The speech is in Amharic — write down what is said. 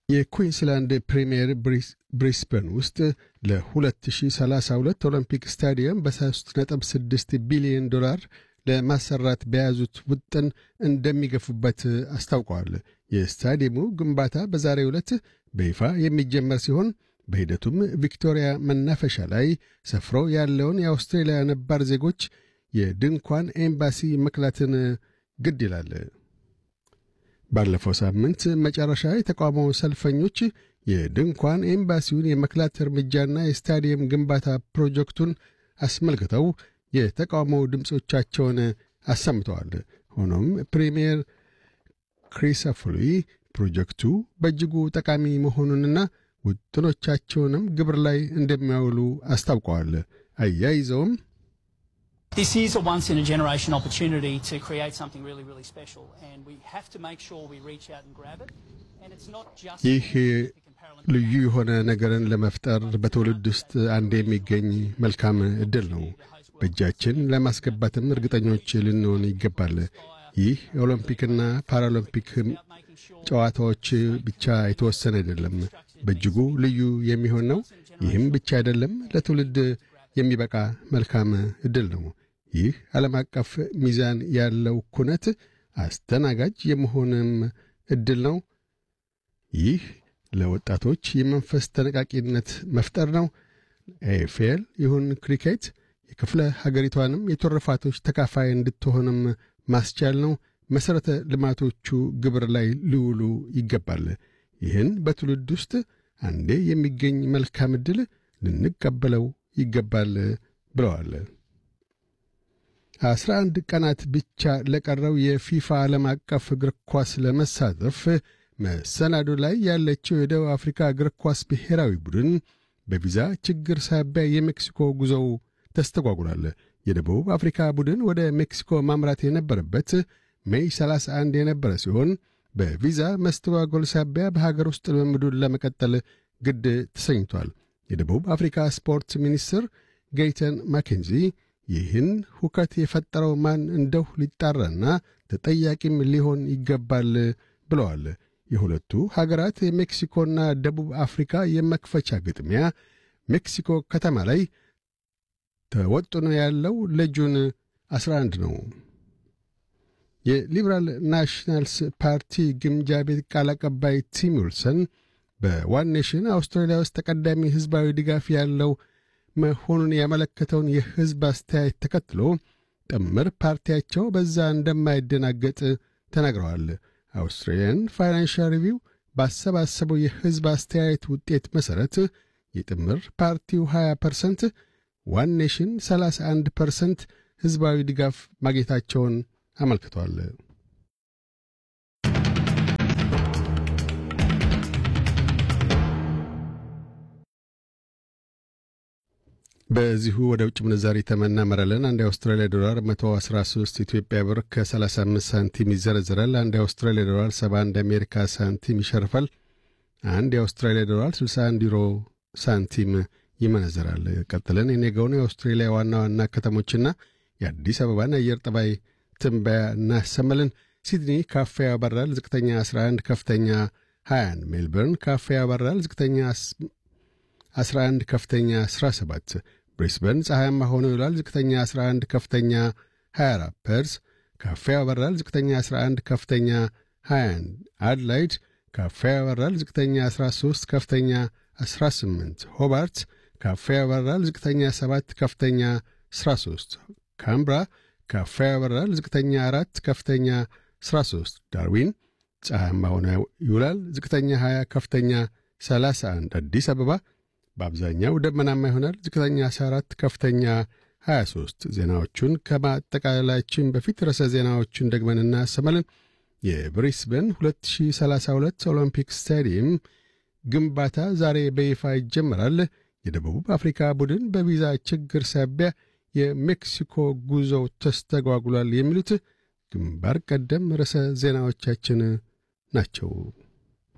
የኩዊንስላንድ ፕሪምየር ብሪስበን ውስጥ ለ2032 ኦሎምፒክ ስታዲየም በ3.6 ቢሊዮን ዶላር ለማሰራት በያዙት ውጥን እንደሚገፉበት አስታውቀዋል። የስታዲየሙ ግንባታ በዛሬው ዕለት በይፋ የሚጀመር ሲሆን በሂደቱም ቪክቶሪያ መናፈሻ ላይ ሰፍሮ ያለውን የአውስትሬልያ ነባር ዜጎች የድንኳን ኤምባሲ መክላትን ግድ ይላል። ባለፈው ሳምንት መጨረሻ የተቃውሞ ሰልፈኞች የድንኳን ኤምባሲውን የመክላት እርምጃና የስታዲየም ግንባታ ፕሮጀክቱን አስመልክተው የተቃውሞ ድምፆቻቸውን አሰምተዋል። ሆኖም ፕሪምየር ክሪሰፍሊ ፕሮጀክቱ በእጅጉ ጠቃሚ መሆኑንና ውጥኖቻቸውንም ግብር ላይ እንደሚያውሉ አስታውቀዋል። አያይዘውም This is a once in a generation opportunity to create something really, really special, and we have to make sure we reach out and grab it. And it's not just ይህ ልዩ የሆነ ነገርን ለመፍጠር በትውልድ ውስጥ አንድ የሚገኝ መልካም ዕድል ነው። በእጃችን ለማስገባትም እርግጠኞች ልንሆን ይገባል። ይህ የኦሎምፒክና ፓራሎምፒክ ጨዋታዎች ብቻ የተወሰነ አይደለም፣ በእጅጉ ልዩ የሚሆን ነው። ይህም ብቻ አይደለም፣ ለትውልድ የሚበቃ መልካም ዕድል ነው። ይህ ዓለም አቀፍ ሚዛን ያለው ኩነት አስተናጋጅ የመሆንም ዕድል ነው። ይህ ለወጣቶች የመንፈስ ተነቃቂነት መፍጠር ነው። ኤፌል ይሁን ክሪኬት የክፍለ ሀገሪቷንም የትሩፋቶች ተካፋይ እንድትሆንም ማስቻል ነው። መሠረተ ልማቶቹ ግብር ላይ ሊውሉ ይገባል። ይህን በትውልድ ውስጥ አንዴ የሚገኝ መልካም ዕድል ልንቀበለው ይገባል ብለዋል። አስራ አንድ ቀናት ብቻ ለቀረው የፊፋ ዓለም አቀፍ እግር ኳስ ለመሳተፍ መሰናዶ ላይ ያለችው የደቡብ አፍሪካ እግር ኳስ ብሔራዊ ቡድን በቪዛ ችግር ሳቢያ የሜክሲኮ ጉዞው ተስተጓጉሏል። የደቡብ አፍሪካ ቡድን ወደ ሜክሲኮ ማምራት የነበረበት ሜይ 31 የነበረ ሲሆን በቪዛ መስተጓጎል ሳቢያ በሀገር ውስጥ ልምምዱን ለመቀጠል ግድ ተሰኝቷል። የደቡብ አፍሪካ ስፖርት ሚኒስትር ጌይተን ማኬንዚ ይህን ሁከት የፈጠረው ማን እንደው ሊጣራና ተጠያቂም ሊሆን ይገባል ብለዋል። የሁለቱ ሀገራት የሜክሲኮና ደቡብ አፍሪካ የመክፈቻ ግጥሚያ ሜክሲኮ ከተማ ላይ ተወጥኖ ያለው ለጁን 11 ነው። የሊበራል ናሽናልስ ፓርቲ ግምጃ ቤት ቃል አቀባይ ቲም ዊልሰን በዋን ኔሽን አውስትራሊያ ውስጥ ተቀዳሚ ሕዝባዊ ድጋፍ ያለው መሆኑን ያመለከተውን የሕዝብ አስተያየት ተከትሎ ጥምር ፓርቲያቸው በዛ እንደማይደናገጥ ተናግረዋል። አውስትራሊያን ፋይናንሻል ሪቪው ባሰባሰበው የሕዝብ አስተያየት ውጤት መሠረት የጥምር ፓርቲው 20 ፐርሰንት፣ ዋን ኔሽን 31 ፐርሰንት ሕዝባዊ ድጋፍ ማግኘታቸውን አመልክቷል። በዚሁ ወደ ውጭ ምንዛሪ ተመናመራለን። አንድ የአውስትራሊያ ዶላር 113 ኢትዮጵያ ብር ከ35 ሳንቲም ይዘረዝራል። አንድ የአውስትራሊያ ዶላር 71 አሜሪካ ሳንቲም ይሸርፋል። አንድ የአውስትራሊያ ዶላር 61 ዩሮ ሳንቲም ይመነዘራል። ቀጥለን የነገውን የአውስትሬሊያ ዋና ዋና ከተሞችና የአዲስ አበባን አየር ጠባይ ትንበያ እናሰማለን። ሲድኒ ካፌ ያበራል፣ ዝቅተኛ 11፣ ከፍተኛ 21። ሜልበርን ካፌ ያበራል፣ ዝቅተኛ 11፣ ከፍተኛ 17። ብሪስበን ፀሐያማ ሆኖ ይውላል፣ ዝቅተኛ 11፣ ከፍተኛ 24። ፐርስ ካፌ ያበራል፣ ዝቅተኛ 11፣ ከፍተኛ 21። አድላይድ ካፌ ያበራል፣ ዝቅተኛ 13፣ ከፍተኛ 18። ሆባርት ካፌ ያበራል፣ ዝቅተኛ 7፣ ከፍተኛ 13። ካምብራ ካፌ ያበራል፣ ዝቅተኛ 4፣ ከፍተኛ 13። ዳርዊን ፀሐያማ ሆኖ ይውላል፣ ዝቅተኛ 20፣ ከፍተኛ 31። አዲስ አበባ በአብዛኛው ደመናማ ይሆናል፣ ዝቅተኛ 14፣ ከፍተኛ 23። ዜናዎቹን ከማጠቃላችን በፊት ርዕሰ ዜናዎቹን ደግመን እናሰማለን። የብሪስበን 2032 ኦሎምፒክ ስታዲየም ግንባታ ዛሬ በይፋ ይጀመራል። የደቡብ አፍሪካ ቡድን በቪዛ ችግር ሳቢያ የሜክሲኮ ጉዞው ተስተጓጉሏል። የሚሉት ግንባር ቀደም ርዕሰ ዜናዎቻችን ናቸው።